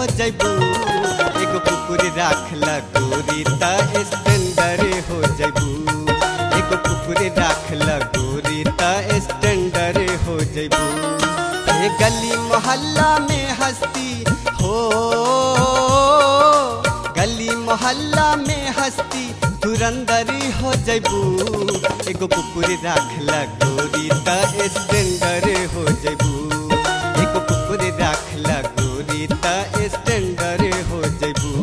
हो जैबू एगो कुकुर राखला गोरी त स्टैंडर हो जैबू एगो कुकुर राखला गोरी त स्टैंडर हो जैबू ए गली मोहल्ला में हस्ती हो गली मोहल्ला में हस्ती धुरंदरी हो जैबू एगो कुकुर राखला गोरी त स्टैंडर हो जैबू एगो कुकुर राखला गोरी त स्टैंडर हो जैबू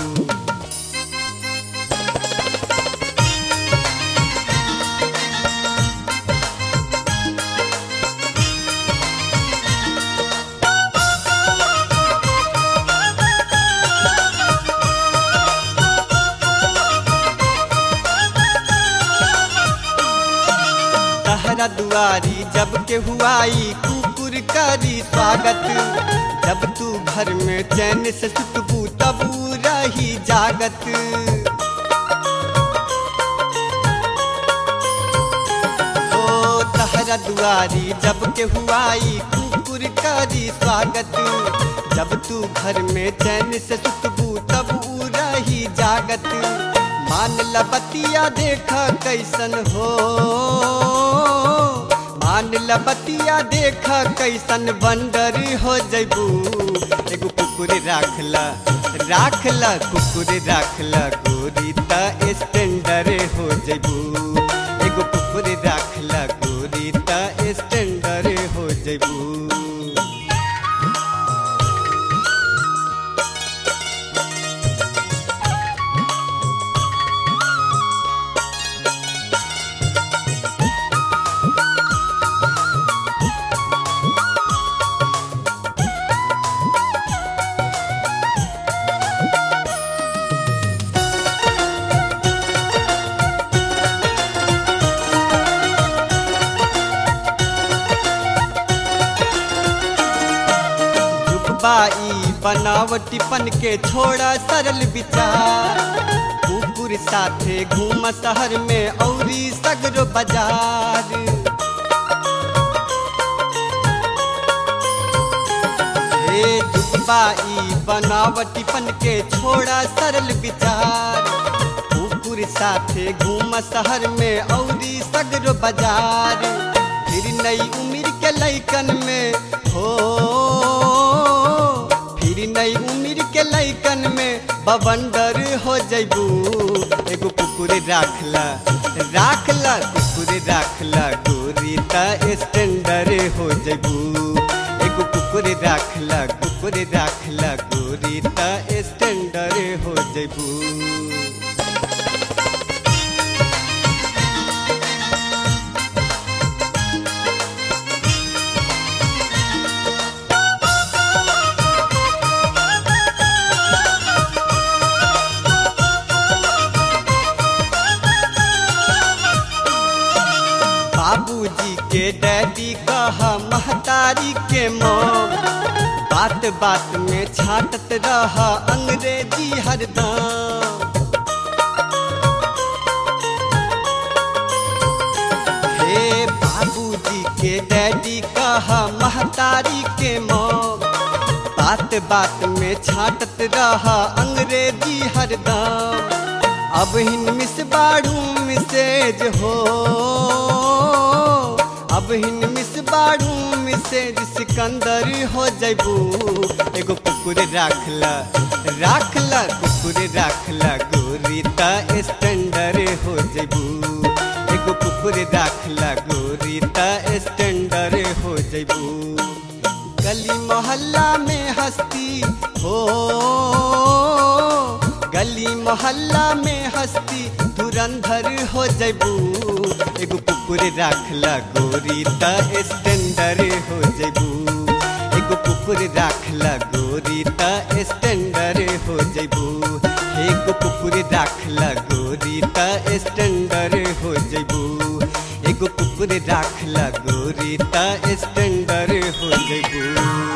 तहरा दुआरी जब के हुआई कुकुर करी स्वागत जब तू घर में चैन से सुतबू तब ऊ रही जागत ओ तहरा दुआरी जब के हुआई कुकुर करी स्वागत जब तू घर में चैन से सुतबू तब ऊ रही जागत मान लबतिया देख कैसन हो मान लबतिया देख कैसन बंदर हो जैबू एगो कुकुर राखला राखला कुकुर राखला गोरी त स्टैंडर हो जैबू एगो कुकुर राखला गोरी त स्टैंडर हो जैबू बाई बनावटीपन के छोड़ा सरल विचार कुकुर साथे घूम शहर में औरी सगरो बाजार हे दुबाई बनावटीपन के छोड़ा सरल विचार कुकुर साथे घूम शहर में औरी सगरो बाजार फिर नई उम्र के लैकन में हो फिर नई उम्र के लैकन में बवंडर हो जैबू एगो कुकुर राखला राखला कुकुर राखला गोरी त स्टैंडर हो जैबू एगो कुकुर राखला कुकुर राखला गोरी त स्टैंडर हो जैबू बाबूजी के डैडी कहा महतारी के मौम बात बात में छाटत रहा अंग्रेजी हरदम हे बाबूजी के डैडी कहा महतारी के मौम बात बात में छाटत रहा अंग्रेजी हरदम अब हिन मिस बाड़ू मिसेज हो अब हिन मिस बाड़ू मिसेज सिकंदर हो जैबू एगो कुकुर राखला राखला कुकुर राखला गोरी त स्टैंडर हो जैबू एगो कुकुर राखला गोरी त स्टैंडर हो जैबू गली मोहल्ला में हस्ती हो गली मोहल्ला में हस्ती धुरंधर हो जैबू एगो कुकुर राखला गोरी त स्टैंडर हो जैबू एगो कुकुर राखला गोरी त स्टैंडर हो जैबू एगो कुकुर राखला गोरी त स्टैंडर हो जैबू एगो कुकुर राखला गोरी त स्टैंडर हो जैबू